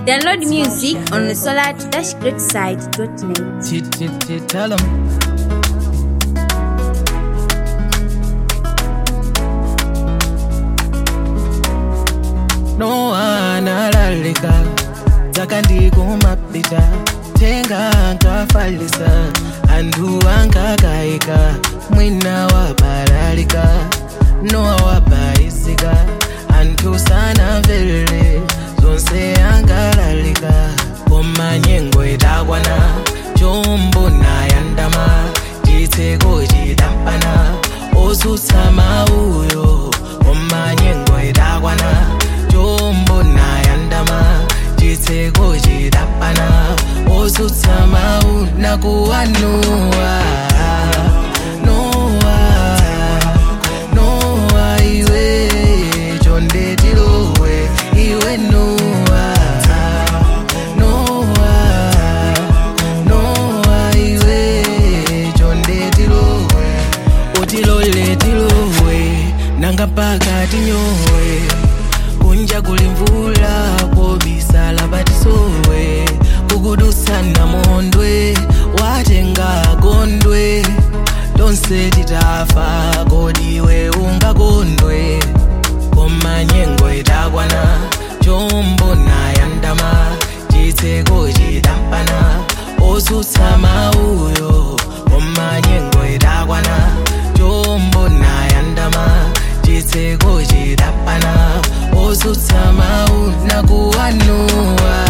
Download music on the solar-greatside.net. Tit, tit, tit, tell 'em. No analalika dzakandikumapita tenga ankafalisa anthu ankakayika mwina wabalalika nowa wabayisika anthu sanamverere zonse ankalalika koma nyengo itakwana chombo nayandama chitseko chidampana osutsa mauyo koma nyengo itakwana chombo nayandama chitseko chidapana osutsa mau nakuwanuwa nowa nowa iwe chonde tilowe iwe nowa nowa nowa iwe chonde tilowe utilole tilowe nanga mpaka tinyowe kunja kuli mvula kobisala patisowe kukudusana mondwe watenga gondwe tonse titafa kodiwe ungakondwe koma nyengo itakwana chombo nayandama chitseko chidampana osutsa mauyo koma nyengo itakwana chombo nayandama chitseko chidapana osutsa mau nakuwanuwa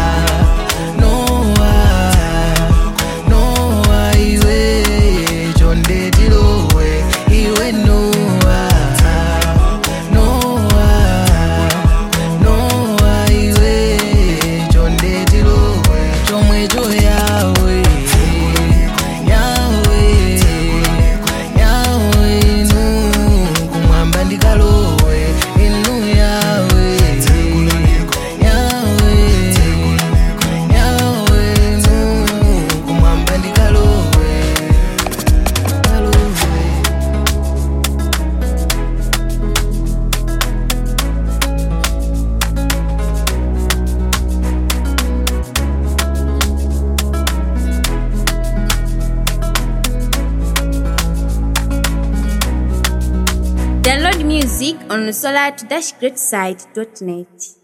nowa nowa iwe chonde tilowe iwe nowa nowa nowa iwe chonde tilowe chomwecho yawe yawe yawe inu kumwamba ndikalowe inu yawe yawe yawe inu kumwamba ndikalowe kalowe Download music on the solar-greatside.net.